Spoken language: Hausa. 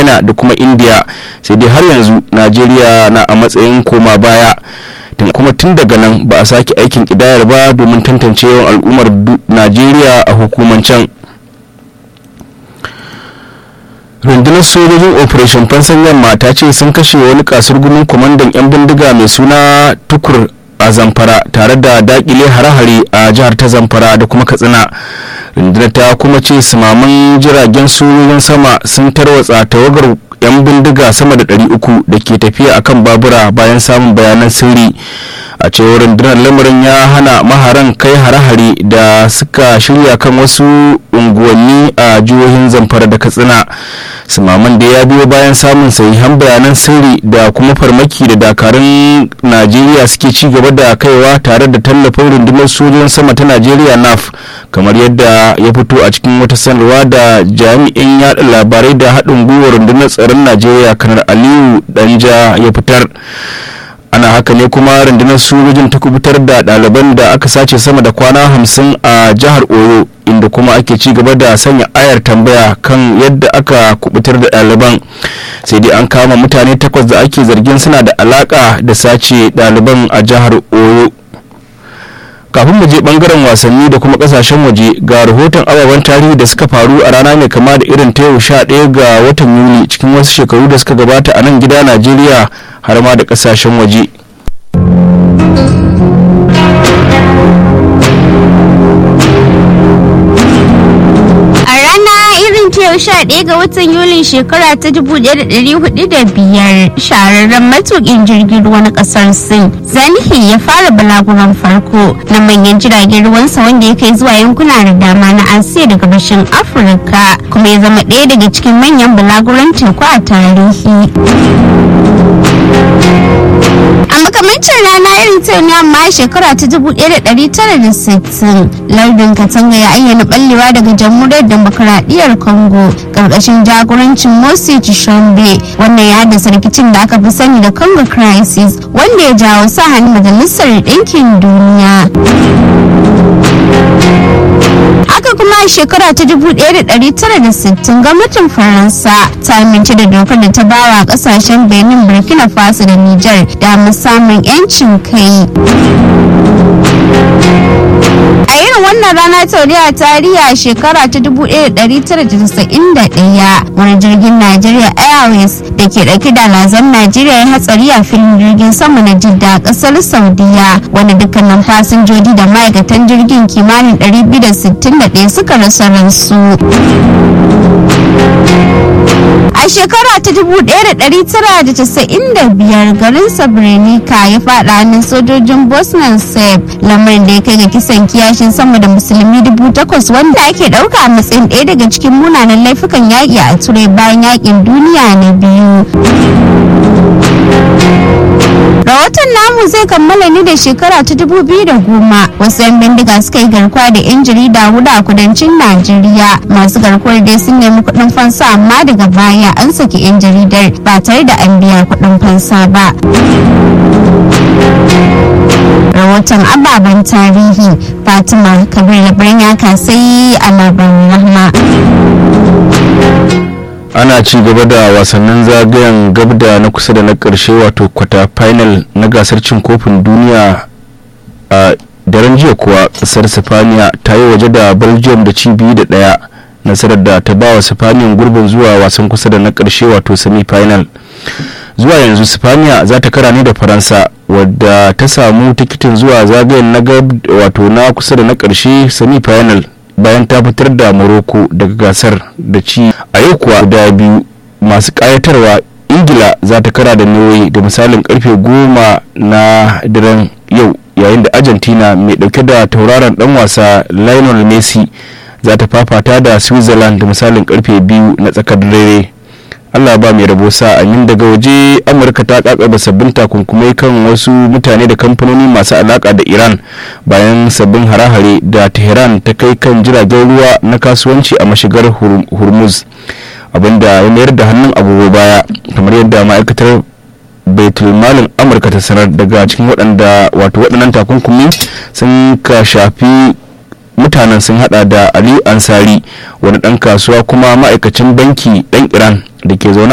china da kuma india sai dai har yanzu najeriya na a matsayin koma baya kuma tun daga nan ba a sake aikin kidayar ba domin tantance yawan al'ummar najeriya a hukumancen rundunar sojojin operation fansan yamma ta ce sun kashe wani kasar gumin kwamandan 'yan bindiga mai suna tukur a zamfara tare da dakile hare-hare a jihar ta zamfara da kuma katsina rundunar ta kuma ce sumaman jiragen sojojin sama sun tarwatsa tawagar 'yan bindiga sama da 300 da ke tafiya akan babura bayan samun bayanan sirri a cewar rundunar lamarin ya hana maharan kai hare-hare da suka shirya kan wasu unguwanni a jihohin zamfara da katsina sumaman da ya biyo bayan samun sahihan bayanan sirri da kuma farmaki da dakarun najeriya suke ci gaba da kaiwa tare da tallafin rundunar sojojin sama ta najeriya naf kamar yadda ya fito a cikin wata sanarwa da jami'in yada labarai da haɗin gwiwar rundunar tsaron najeriya kanar aliyu danja ya fitar ana haka ne kuma rundunar sojojin ta kubutar da ɗaliban da aka sace sama da kwana hamsin a jihar oyo inda kuma ake ci gaba da sanya ayar tambaya kan yadda aka kubutar da ɗaliban sai dai an kama mutane takwas da ake zargin suna da alaka da sace ɗaliban a jihar oyo kafin mu je bangaren wasanni da kuma kasashen waje ga rahoton ababen tarihi da suka faru a rana mai kama da irin ta yau sha ɗaya ga watan yuli cikin wasu shekaru da suka gabata a nan gida najeriya har ma da kasashen waje yau sha ɗaya ga watan yulin shekara ta dubu ɗaya da ɗari hudu da biyar shahararren matuƙin jirgin ruwa na ƙasar sin zanihi ya fara balaguran farko na manyan jiragen ruwansa wanda ya kai zuwa yankuna da dama na asiya da gabashin afirka kuma ya zama ɗaya daga cikin manyan balaguran teku a tarihi a makamancin rana irin ta ne amma shekara ta 1960 lardin katanga ya ayyana ballewa daga jamhuriyar demokuraɗiyyar congo ƙarƙashin jagorancin mosi chishombe wannan ya haddasa rikicin da aka fi sani da congo crisis wanda ya jawo sa hannun majalisar ɗinkin duniya haka kuma a shekara ta 1960 gwamnatin faransa ta amince da dokar da ta bawa kasashen benin burkina faso da niger da samun 'yancin kai a irin wannan rana ta a tarihi a shekara ta 1991 wani jirgin nigeria airways da ke dauke da lazan nigeria ya hatsari a filin jirgin sama na jidda a kasar saudiya wanda dukkanin fasinjoji da ma'aikatan jirgin kimanin 261 suka rasa ransu a shekara ta 1995 garin sabrenica ya fada hannun sojojin bosnian serb lamarin da ya kai ga kisan kiyashin sama da musulmi 8,000 wanda ake dauka a matsayin ɗaya daga cikin munanan laifukan yaƙi a turai bayan yaƙin duniya na biyu rahoton namu zai kammala ne da shekara ta dubu biyu da goma wasu 'yan bindiga suka yi garkuwa da 'yan jarida hudu a kudancin najeriya masu garkuwar dai sun nemi kuɗin fansa amma daga baya an saki 'yan jaridar ba tare da an biya kuɗin fansa ba rahoton ababen tarihi fatima kabir labaran ya kasai a labarin rahma ana ci gaba da wasannin zagayen gabda na kusa da na karshe wato kwata final na gasar cin kofin duniya a daren jiya kuwa kasar sifaniya ta yi waje da belgium da ci biyu da daya nasarar da ta bawa sifaniyan gurbin zuwa wasan kusa da na karshe wato semi final zuwa yanzu sifaniya za ta kara ne da faransa wadda ta samu tikitin zuwa zagayen na wato na kusa da na karshe semi final bayan ta fitar da morocco daga gasar da ci a yau kuwa guda biyu masu kayatarwa ingila za ta kara da norway da misalin karfe goma na daren yau yayin da argentina mai dauke da tauraron dan wasa lionel messi za ta fafata da switzerland da misalin karfe biyu na tsakar dare allah ba mai rabo sa amin daga waje amurka ta kakaba sabbin takunkumai kan wasu mutane da kamfanoni masu alaka da iran bayan sabbin hare-hare da tehran ta kai kan jiragen ruwa na kasuwanci a mashigar hormuz abinda ya mayar da hannun agogo baya kamar yadda ma'aikatar baitulmalin amurka ta sanar daga cikin waɗanda wato waɗannan takunkumi sun ka shafi mutanen sun hada da aliyu ansari wani ɗan kasuwa kuma ma'aikacin banki ɗan iran da ke zaune